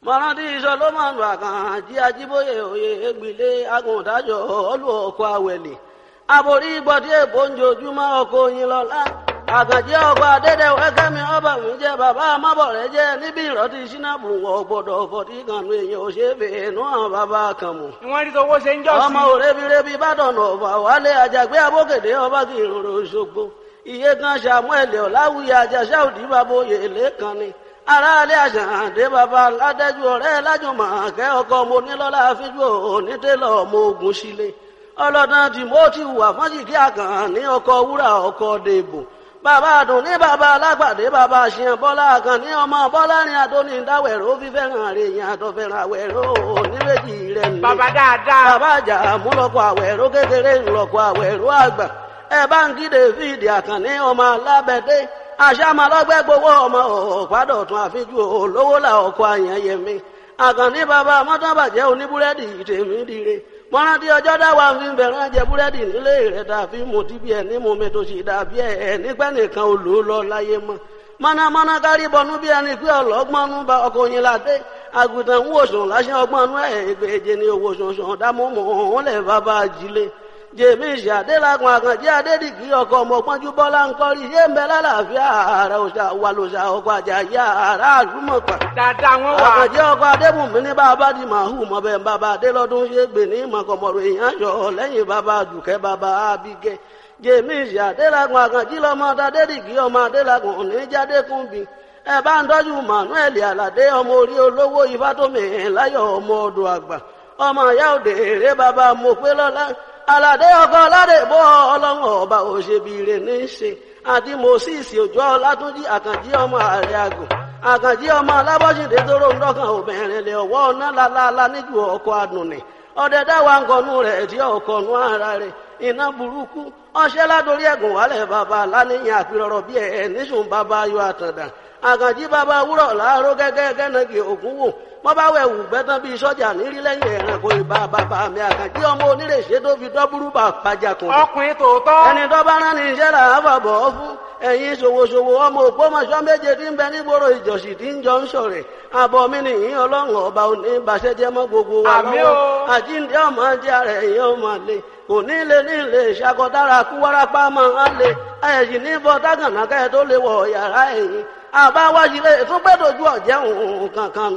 mọ̀rántí sọlọ́mọ̀nù àkànjí ajíbóyè òye ègbìlé agùntàjọ ọlù ọkọ̀ àwẹ̀lẹ̀ aborí gbọ́dí èbó ń jojúmọ́ ọkọ̀ oyin lọ́la àkànjí ọkọ̀ adédèwẹ́ kẹ́mi ọba mi jẹ́ bàbá amábọ̀rẹ́ jẹ́ níbi ìrọ́tí sínábù wọ̀ gbọ́dọ̀ fọ̀tí kànú èèyàn òṣèbè nú àwọn bàbá kan mọ̀ wọ́n rí tọwọ́ ṣe ń jọ́ sí. ọmọ òrebirebi bàdànà ọ̀fà wálé àjàgbé abókèdè ọba kì í rorò ṣogbo iye kan samuel ọ̀làwùyí àjàṣà òdì bàbá oyè lẹ́kan ni aráalé àṣàǹdé bàbá ládẹ́jú ọ̀rẹ́ lájùmọ̀ kẹ́ ọkọ mo nílọ́lá fíjú onítẹ̀lọ́ ọmọ ogun sílé ọlọ́dún timothy wà fọ́njìkí àkàn ní ọkọ̀ wúrà ọkọ̀ dèbò bàbá àdùn ní bàbá alágbàdé bàbá àṣìyàn bọ́lá àkàn ní ọmọ bọ́lá ní adóní dáwẹ̀rọ fífẹ́ràn rẹ̀ yẹn àtọ̀fẹ́ràn àwẹ̀rọ oníbejì rẹ̀ ní. bàbá dáadáa. bàbá àjà múlọ́kọ̀ àwẹ̀rọ kékeré ńlọ́kọ̀ àwẹ̀rọ àgbà ẹ bá ń kí david àkànní ọmọ alábẹ́dẹ́ àṣàmàlọ́gbẹ́ gbowó ọmọ ọ̀pádọ̀tún àfijú olówó là ọkọ̀ àyànyẹmí àkànní bàbá mọ́tàbàjẹ́ oníbúrẹ́dì tèmi dire mọ́rántí ọjọ́ dáwà ń fi bẹ̀rẹ̀ jẹ búrẹ́dì nílé rẹ̀ dàbí mo ti bí ẹ̀ ní mo mi tó sì dàbí ẹ̀ nígbẹ́ nìkan olú lọ láyé mọ́ mọ́nàmọ́ná kárí bọnú bí ẹni pé ọlọ́gbọ́nú bá ọkọ̀ yín ládé àgùntàn ń wòsàn láṣẹ ọgbọ́nú ẹ̀ ìgbèje ní owó sọ̀sọ̀ dámọ́mọ́ òun lẹ̀ bàbá ajílé jèmi ìṣàdélagun àkànjí adédìgí ọkọ ọmọpọnjú bọlá ń kọrí yé ń bẹ lálàáfíà ààrẹ òṣà wà lòṣà ọkọ àjàyí ààrẹ àlùmọpà. dáadáa wọn wà. àkànjí ọkọ adébùnmí ní bàbá di màhù mọbẹ bàbá adélọdún ṣe gbè ní mọkànmọrò èèyàn yọ lẹ́yìn bàbá dùkẹ́ bàbá abigẹ. jèmi ìṣàdélagun àkànjí lọmọ adédìgí ọmọ adélagun oníjàdékùnbí ẹ bá ń tọ́jú manuel aládé ọmọ orí olówó ifátómi láyọ̀ ọmọ ọdọ àgbà ọmọ ìyá òde èrè bàbá mọ̀pẹ́ lọ́lá aládé ọkọ aládé bọ ọlọ́run ọba òṣèbìrè ní í ṣe àti moses òjò ọlátúnjì àkànjí ọmọ ààrẹ àgùn àkànjí ọmọ alábọ́sídé tó ròǹ dọ́kàn obìnrin lè ọwọ́ ọ̀nà lálálá níjú ọkọ̀ àdùnnì ọdẹ dáwà ń kọnu rẹ̀ tí ọkọ̀nu ara rẹ̀ iná burúkú ọṣẹ́ ládórí ẹ̀gùn wálẹ̀ bàbá aláníyàn àpérọ̀rọ̀ bí ẹ̀ níṣùn bàbá ayọ̀ àtàndà àkànjí bàbá wúrọ̀ láàárọ̀ gẹ́gẹ́ gẹ́nàgì ògún wò wọ́n bá wẹ̀ wù gbẹ́tán bíi sọ́jà nírí lẹ́yìn ẹ̀rànkò ìbá bàbá mi àkànjí ọmọ onírèṣẹ́ tó fi dọ́búrú bà pàjà kùn. ọkùnrin tòótọ́. ẹni tó bá rán ní iṣẹ́ là á fàbọ̀ fún ẹ̀yin ṣòwòṣòwò ọmọ ògbómọṣọ́ méje tí ń bẹ nígboro ìjọsìn tí ń jọ ń ṣọ̀rẹ̀ àbọ̀ mi nìyí ọlọ́run ọba òní ìbàṣẹ́jẹ́ mọ́ gbogbo wa Àmín lọ́wọ́ o. àjíǹde ọmọ jẹ́ ara ẹ̀yìn ọmọ lè kò ní lè ní lè ṣàkọdára kú wárápá máa ń lè ẹ̀yìn ní bọ́ dágànà kẹ́ tó lè wọ̀ yàrá ẹ̀yìn àbáwájú lè tún gbẹ́dọ̀jú ọ̀jẹ̀ òun kankan